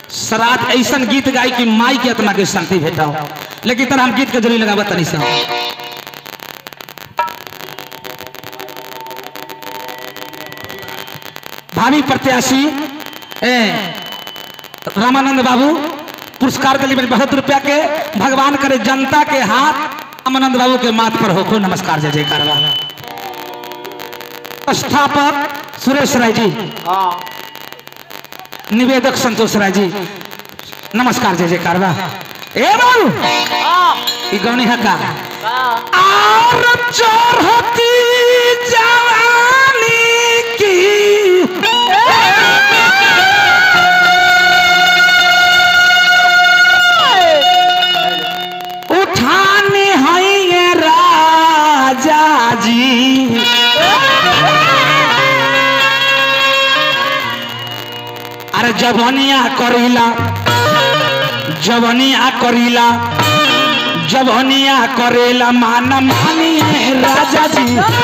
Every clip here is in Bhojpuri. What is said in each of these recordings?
श्राद्ध ऐसा गीत गाई कि माई के आत्मा के शांति भेटाओ लेकिन तरह हम गीत के जरूरी लगावत तनी सा भावी प्रत्याशी ए रामानंद बाबू पुरस्कार दिली मेरे बहुत रुपया के भगवान करे जनता के हाथ रामानंद बाबू के माथ पर होको नमस्कार जय जयकार संस्थापक सुरेश राय जी हाँ निवेदक संतोष राय जी नमस्कार जय जयकार बा ए बाबू हाँ ई गौनी हका हाँ और चढ़ती जवानी की उठाने हैं ये राजा जी अरे जवनिया करीला जवनिया करीला जवनिया करेला मान मानिए राजा जी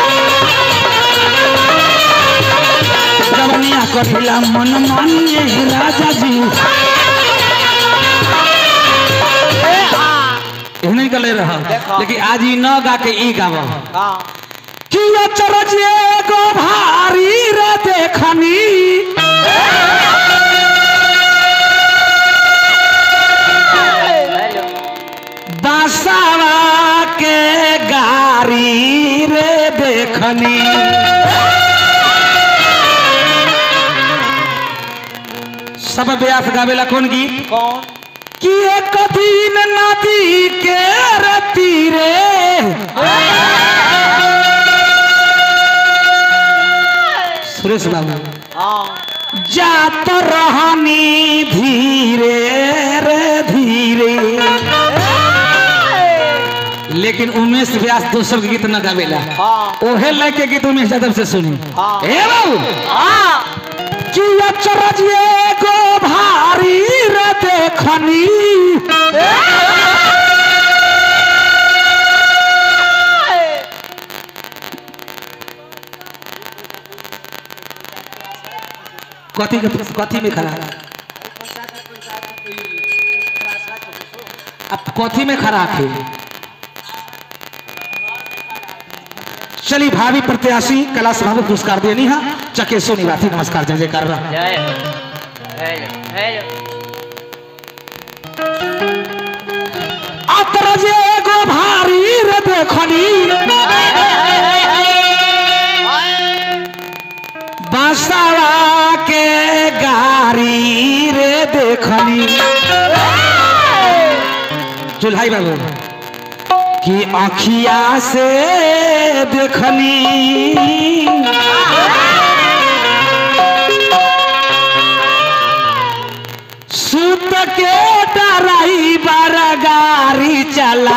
जवनिया करेला मन मानिए राजा जी नहीं गले रहा देखो। लेकिन आज ई न गा के ई गाव हाँ कि अचरज एगो भारी रे देखनी हेलो बासावा के गारी रे देखनी सब ब्यास गावेला कौन गीत कौन कि एक दिन नदी के रे तीरे सुरेश बाबू हाँ जात रहनी धीरे रे धीरे लेकिन उमेश व्यास दोसर के गीत न गावेला हाँ ओहे लेके गीत उमेश यादव से सुनी हाँ। ए बाबू हाँ कि अचरज एगो भारी रे देखनी कथी के कथी में खड़ा अब कथी में खड़ा थे चली भावी प्रत्याशी कैलाश बाबू पुरस्कार देनी है चकेशो निवासी नमस्कार जय जयकार बा। जय हेलो हेलो अतरज एगो भारी रे देखनी बसवा के गारी रे देखनी चुल्हाई बाबू कि आखिया से देखनी सुत के डराई बर गाड़ी चला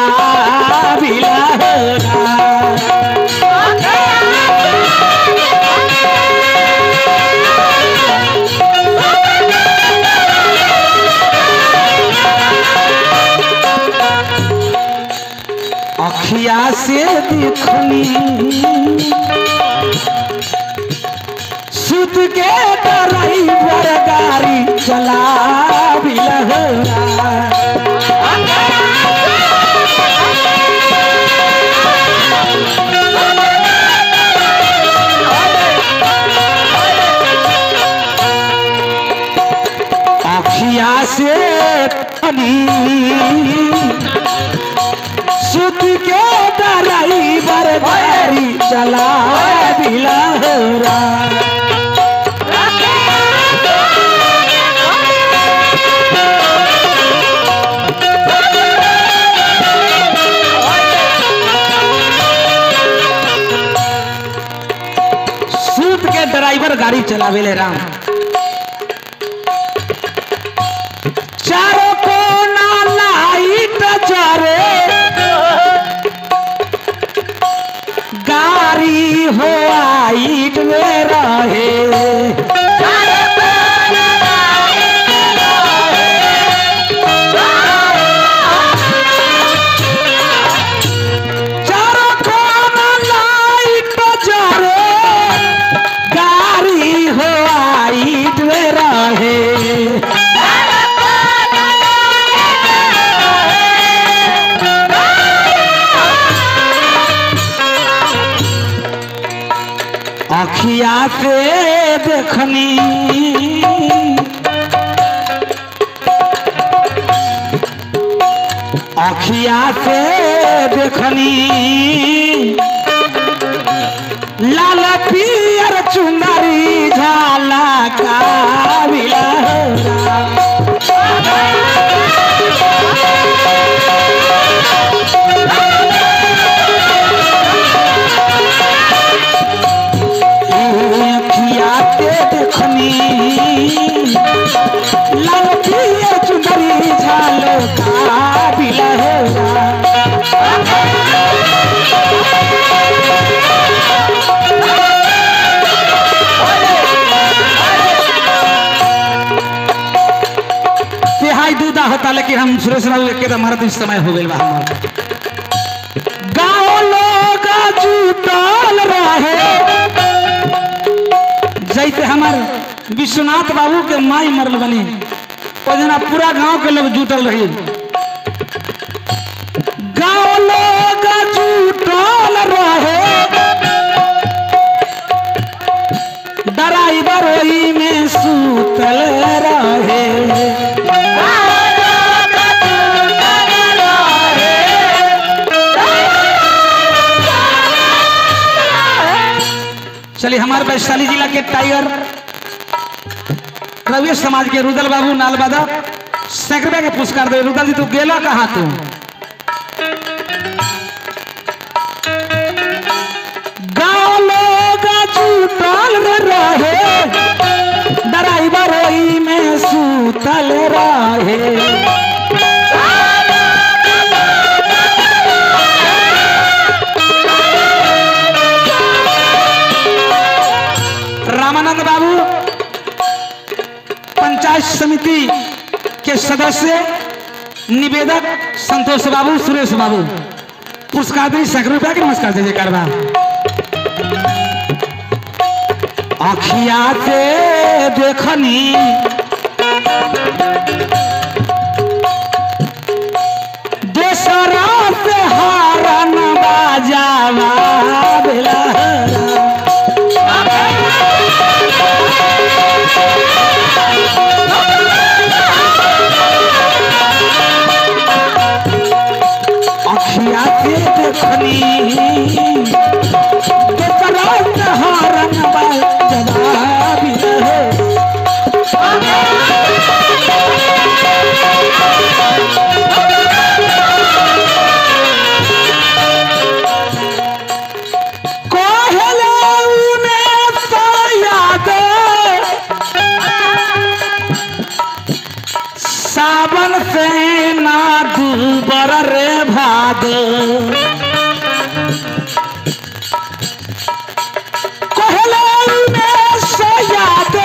अखिया से देखनी सुत के डराई बर गाड़ी चला अखिया से तनी सुत के डराई बर गाड़ी चला बिलहरा सूत के ड्राइवर गाड़ी चलावेले राम चारों कोना लाइट जरे गाड़ी हो आइट में रहे चारों कोना लाइट जरे गाड़ी हो आइट में रहे से देखनी अखिया से देखनी लाल पियर चुंदरी झाला काबिला अखिया के देखनी लाल पियर चुंदरी झाला काबिला तिहाई दूधा होता लेकिन हम सुरेश बाबू के तो हमारा तो इस समय हो गई बा हमार गाँव लोग जुटल रहे जैसे हमार विश्वनाथ बाबू के माई मरल बनी ओ जना पूरा गांव के लोग जुटल रही गाँव लोग जुटल रहे डराइवर वही में सूतल रहे चलिए हमारे वैशाली जिला के टाइगर रवि समाज के रुदल बाबू नालबादा सैकड़े रुपया के पुरस्कार दे रुदल जी तू गेला कहाँ तू गाँव लोग जुटल रहे डराइवर ओही में सूतल रहे रामानंद बाबू पंचायत समिति के सदस्य निवेदक संतोष बाबू सुरेश बाबू पुरस्कार दी सैकड़ों रुपया के नमस्कार दे जयकार बा अखिया से देखनी देशरा से हारन बाजावा भेला अखिया से देखनी देशरा से हारन बाजावा भेला कहले उने तो याद सावन से ना दूबर रे भाद कहले उने तो याद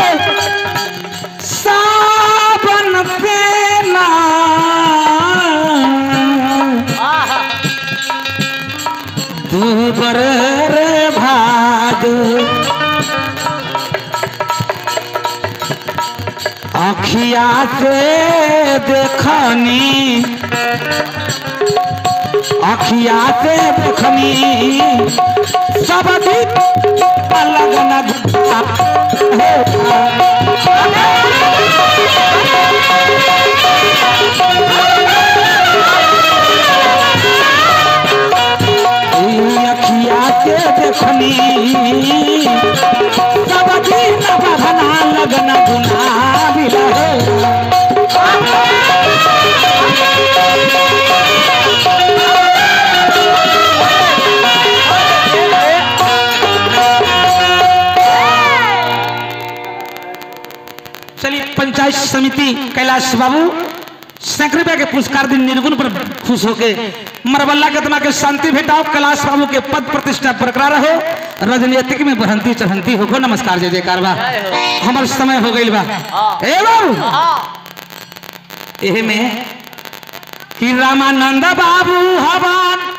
सावन से ना दूबर रे भाद अखिया से देखनी अखिया से देखनी सब दिन अलग न अखिया के देखनी सब दिन बहना लगन गुना बिलहे चलिए पंचायत समिति कैलाश बाबू सैकड़े रुपया के पुरस्कार दिन निर्गुण पर खुश होके मरबल्ला के दिमाग के शांति भेटाओ कैलाश बाबू के पद प्रतिष्ठा बरकरार रहो राजनीतिक में बढ़ंती चढ़ंती हो नमस्कार जय जयकार बा हमार समय हो गई बा ए बाबू एहे में कि रामानंद बाबू हवन